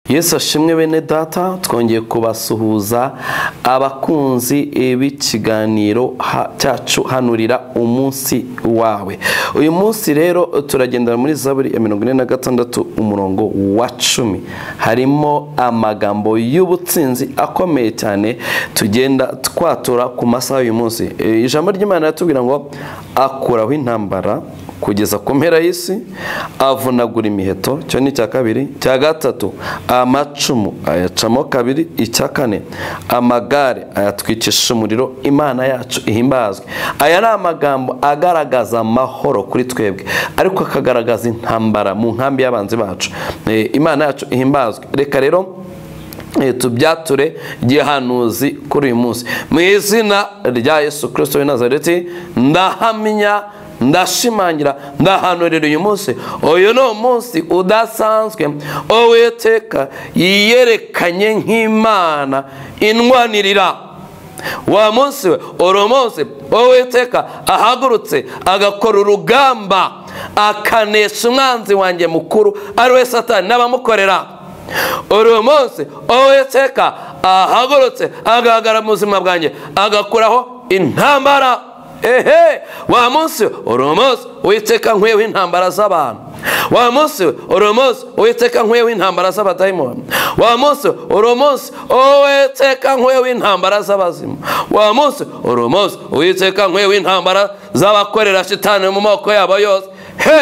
yesu ashimwe bene data twongeye kubasuhuza abakunzi b'ikiganiro cyacu hanurira umunsi wawe uyu munsi rero turagendera muri zaburi ya mirongo ine na gatandatu umurongo wa cumi harimo amagambo y'ubutsinzi akomeye cyane tugenda twatura ku masaha y'uyu munsi ijambo ry'imana riratubwira ngo akuraho intambara kugeza ku mpera y'isi avunagura imiheto cyo ni icya kabiri cya gatatu amacumu ayacamo kabiri icya kane amagare ayatwikisha umuriro imana yacu ihimbazwe aya ni amagambo agaragaza amahoro kuri twebwe ariko akagaragaza intambara mu nkambi y'abanzi bacu imana yacu ihimbazwe reka rero tubyature gihanuzi kuri uyu munsi mu izina rya yesu kirisito w'i nazareti ndahamya ndashimangira ndahanurira uyu munsi uyu ni umunsi udasanzwe uwiteka yiyerekanye nk'imana inwanirira wa munsi we uri umunsi uwiteka ahagurutse agakora urugamba akanesha umwanzi wanjye mukuru ari we satani n'abamukorera uri umunsi uwiteka ahagurutse agahagarara mu buzima bwanjye agakuraho intambara ehe wa munsi uri umunsi witeka nkwiyeho intambara z'abantu wa munsi uri umunsi witeka nkwiyeho intambara z'abadayimoni wa munsi uri umunsi witeka nkwiyeho intambara z'abazima wa munsi uri umunsi witeka nkwiyeho intambara z'abakorera shitani mu moko yabo yose he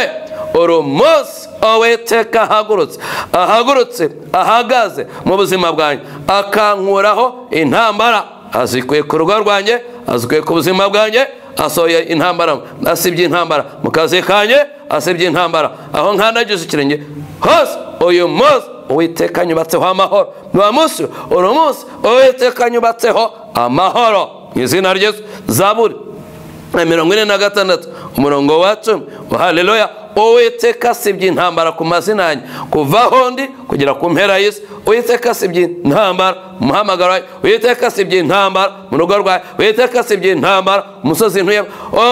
uri umunsi witeka ahagurutse ahagurutse ahagaze mu buzima bwanjye akankuraho intambara azikuye ku rugo rwanjye azikuye ku buzima bwanjye asohoye intambara asibye intambara mu kazi kanjye asibye intambara aho nkanagize ikirenge hose uyu munsi uwiteka nyubatseho amahoro ni munsi uri munsi uwiteka nyubatseho amahoro mu izina rye zaburi mirongo ine na gatandatu umurongo wa cumi haleluya uwiteka asibye intambara ku mazina yanjye kuva aho ndi kugera ku mpera y'isi uwiteka asibye intambara mu muhamagaro wawe uwiteka asibye intambara mu rugo rwawe uwiteka asibye intambara ku musozi ntuyemo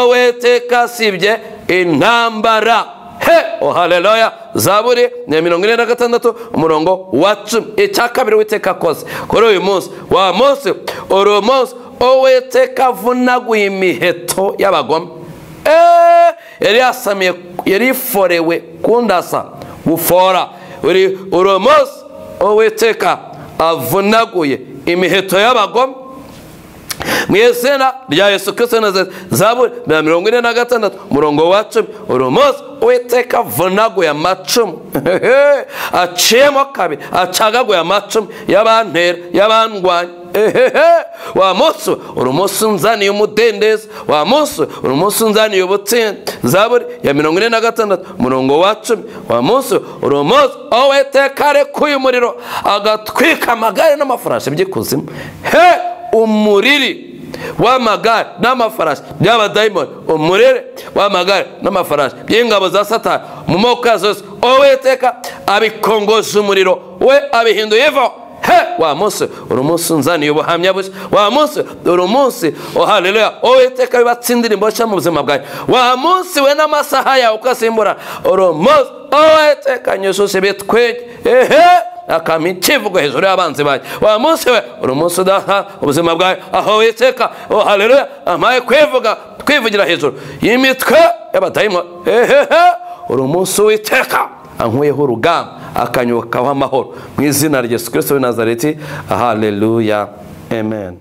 uwiteka asibye intambara he haleluya zaburi ni mirongo ine na gatandatu umurongo wa cumi icya kabiri witeka akoze kuri uyu munsi wa munsi uri umunsi uwiteka avunaguye imiheto y'abagome yari yasamiye yari iforewe kundasa gufora uri umunsi uwiteka avunaguye imiheto y'abagome mu izina rya yesu kirisito na zaburi na mirongo ine na gatandatu umurongo wa cumi uri umunsi uwiteka avunaguye amacumu aciyemo kabiri acagaguye amacumu y'abantera y'abandwanya ehehe wa munsi uri umunsi unzaniye umudendezo wa munsi uri umunsi unzaniye ubutsinzi zaburi ya mirongo ine na gatandatu umurongo wa cumi wa munsi uri umunsi uwiteka arekuye umuriro agatwika amagare n'amafarashi by'ikuzimu he umuriri w'amagare n'amafarashi by'abadayimoni umurere w'amagare n'amafarashi by'ingabo za satani mu moko yazo yose uwiteka abikongoje umuriro we abihinduye ivaho he wa munsi uri umunsi unzaniye ubuhamya bushya wa munsi uri umunsi ohaleluya uwiteka bibatse indirimbo nshya mu buzima bwawe wa munsi we n'amasaha yawe uko asimburana uri umunsi uwiteka nyujuje bitwenge ehe akama ikivugo hejuru y'abanzi banjye wa munsi we uri umunsi udaha ubuzima bwawe aho witeka ohaleluya amaye kwivuga twivugira hejuru y'imitwe y'abadayimoni ehehe uri umunsi witeka ankuyeho urugamba akanyukaho amahoro mu izina rya yesu kirisito w'i nazareti haleluya amen